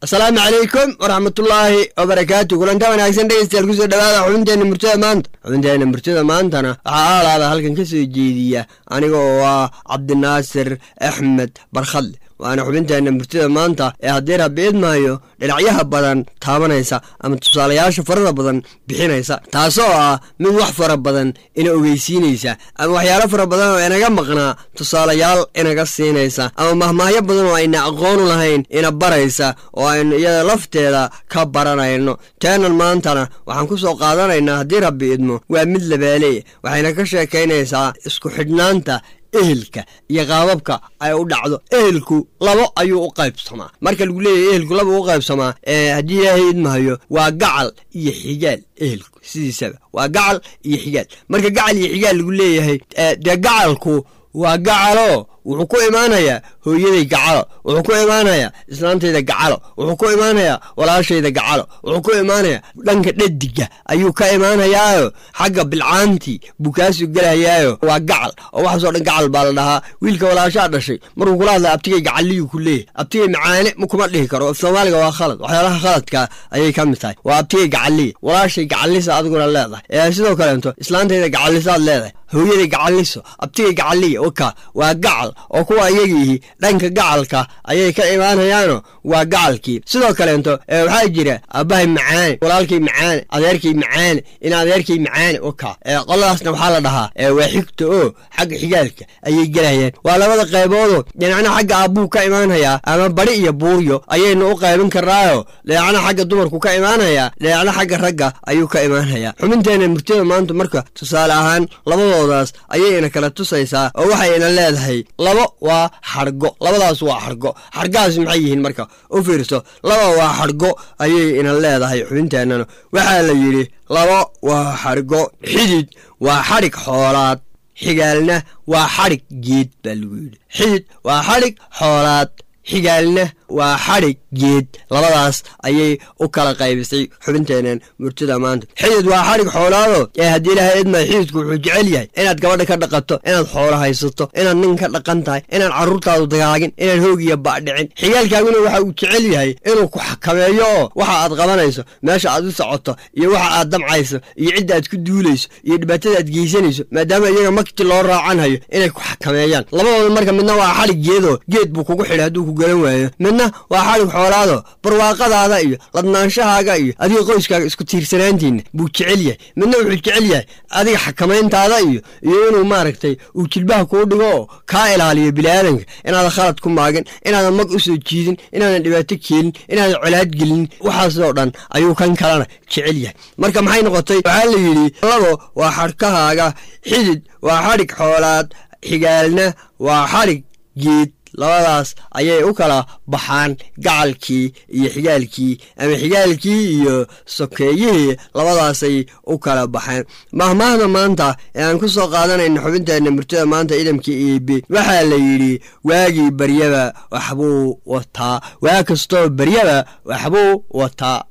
asalaamu calaykum waraxmatullaahi wabarakaatu kulanta wanaagsan dhegeystayaal kusoo dhawaada xubinteenna murtada maanta xubinteenna murtada maantana waxaa aalaada halkan ka soo jeediya aniga oo ah cabdinaasir axmed barkhadle waana xubinteenna murtida maanta ee haddii rabbi idmaayo dhinacyaha badan taabanaysa ama tusaalayaasha farada badan bixinaysa taasoo ah mid wax fara badan ina ogeysiinaysa ama waxyaalo fara badan oo inaga maqnaa tusaalayaal inaga siinaysa ama mahmaahyo badan oo ayna aqoonu lahayn ina baraysa oo aynu iyada lafteeda ka baranayno teenan maantana waxaan ku soo qaadanaynaa haddii rabbi idmo waa mid labaaleya waxayna ka sheekaynaysaa isku xidhnaanta ehelka iyo qaababka ay u dhacdo ehelku labo ayuu u qaybsamaa marka lagu leeyahy ehelku laba u qaybsamaa haddii ilaahay idmahayo waa gacal iyo xigaal ehelku sidiisaba waa gacal iyo xigaal marka gacal iyo xigaal lagu leeyahay dee gacalku waa gacalo wuxuu ku imaanayaa hooyaday gacalo wuxuu ku imaanayaa islaantayda gacalo wuxuu ku imaanayaa walaashayda gacalo wuxuu ku imaanayaa dhanka dhadiga ayuu ka imaanayaayo xagga bilcaantii buu kaasoo gelayaayo waa gacal oo waxaasoo dhan gacal baa la dhahaa wiilka walaashaa dhashay markuu kula hadlay abtigay gacaliyuu ku leeyahy abtigay macaane ma kuma dhihi karo soomaaliga waa khalad waxyaalaha khaladka ayay ka mid tahay waa abtigay gacaliya walaashay gacalisa adiguna leedahay sidoo kaleeto islaantayda gacalisaad leedahay hooyaday gacaliso abtigay gacaliya waka waa gacal oo kuwa iyagiihi dhanka gacalka ayay ka imaanayaano waa gacalkii sidoo kaleeto waxaa jira aabbahay macaane walaalkay macaane adeerkay macaane in adeerkay macaane waka qoladaasna waxaa la dhahaa waa xigta oo xagga xigaalka ayay gelayaan waa labada qayboodoo dhinacna xagga aabbuu ka imaanayaa ama bari iyo buuryo ayaynu u qaybin karnaayo dhinacna xagga dumarku ka imaanayaa dhinacna xagga ragga ayuu ka imaanayaa xubinteena murtida maanta marka tusaale ahaan labadoodaas ayayna kala tusaysaa oo waxayna leedahay labo waa xargo labadaas waa xargo xargahaas maxay yihiin marka u fiirso laba waa xargo ayay ina leedahay xubinteennana waxaa la yidhi labo waa xargo xidid waa xadhig xoolaad xigaalna waa xadhig geed baa lagu yidhi xidid waa xadhig xoolaad xigaalna waa xadhig geed labadaas ayay u kala qaybisay xubinteenan murtida maanta xidid waa xadhig xoolaado ee haddii ilaahay idmaa xididku wuxuu jecel yahay inaad gabadha ka dhaqato inaad xoolo haysato inaad nin ka dhaqan tahay inaad carruurtaadu dagaagin inaad hoogiya baadhicin xigaalkaaguna waxa uu jecel yahay inuu ku xakameeyo oo waxa aad qabanayso meesha aad u socoto iyo waxa aad damcayso iyo cidda aad ku duulayso iyo dhibaatada aad geysanayso maadaama iyaga makti loo raacanhayo inay ku xakameeyaan labadooda marka midna waa xadhig geedoo geed buu kugu xidhay hadduu ku garan waayo midna waa xadhig xoolaado barwaaqadaada iyo ladnaanshahaaga iyo adiga qoyskaaga isku tiirsanaantiinna buu jecel yahay midna wuxuu jecel yahay adiga xakamayntaada iyo iyo inuu maaragtay uu jilbaha kuu dhigo oo kaa ilaaliyo biniaadanka inaadan khalad ku maagin inaadan mag u soo jiidin inaadan dhibaato keenin inaadan colaad gelin waxaasoo dhan ayuu kan kalena jecel yahay marka maxay noqotay waxaa la yidhi labo waa xadhkahaaga xidid waa xadhig xoolaad xigaalna waa xadhig geed labadaas ayay u kala baxaan gacalkii iyo xigaalkii ama xigaalkii iyo sokeeyihii labadaasay u kala baxeen mahmaahda maanta ee aan ku soo qaadanayno xubinteenna murtida maanta idamkii iibi waxaa la yidhi waagii baryaba waxbuu wataa waa kastoo baryaba waxbuu wataa